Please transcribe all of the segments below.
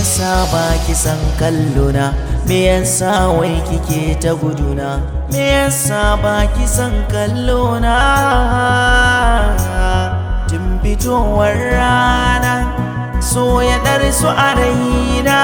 yasa ba ki san kallona me yasa wai kike ta guduna me yasa ba ki san kallona tun fitowar rana so ya su a raina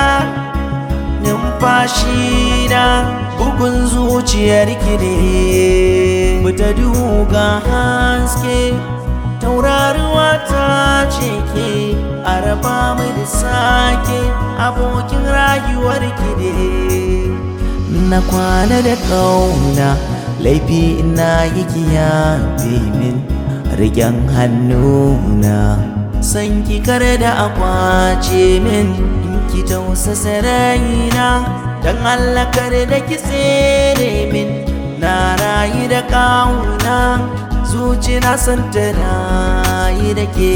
numfashi na bugun zuciyar ki ne ta duga haske tauraruwa ta ce ke a raba mu da sake abokin rayuwar ki ne na kwana da kauna laifi ina yi kiyaye min rigen hannuna san ki kar da akwace min in ki tausasa raina dan Allah kar da ki tsere min na rayu da kauna zuci na san ta rayu da ke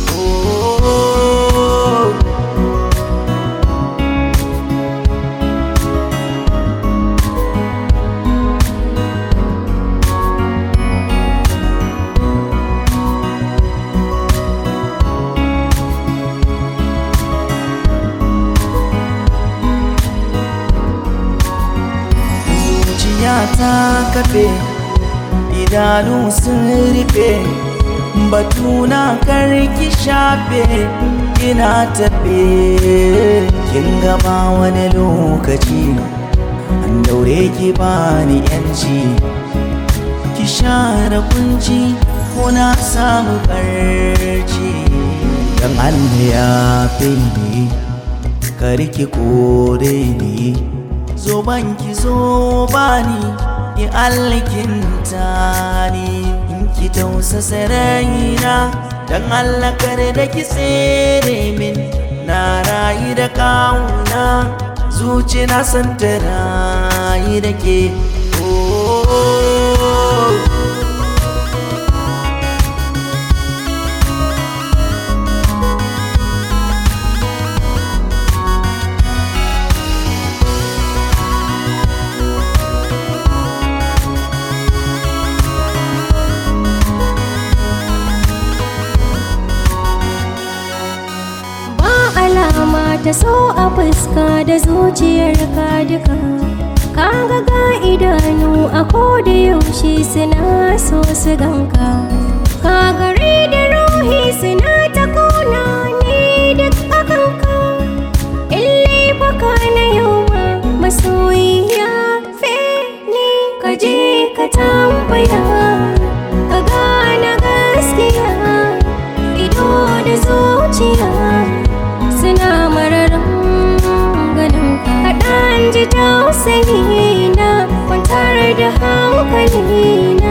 oh. zuciya ta kafe idanu sun rufe batuna karki shafe ina tafe kin gaba wani lokaci an daure ki bani yanci ki share kunci ko na samu barci dan Allah ya fi ni karki kore ni zo banki zo bani ki alkinta ni in ki tausasa raina dan Allah kare da ki tsere min na rayu da kauna zuci na san ta rayu da ke oh. alama ta so a fuska da zuciyar ka duka kaga ga idanu a koda yaushe suna so su ganka ka gare da ruhi suna ta kona ne duk akan ka illai baka na yau ma masoyiya fe ne ka je ka tambaya ka gane gaskiya ido da zuciya suna mararin ganin ka kaɗan ji tausayi na kwantar da hankali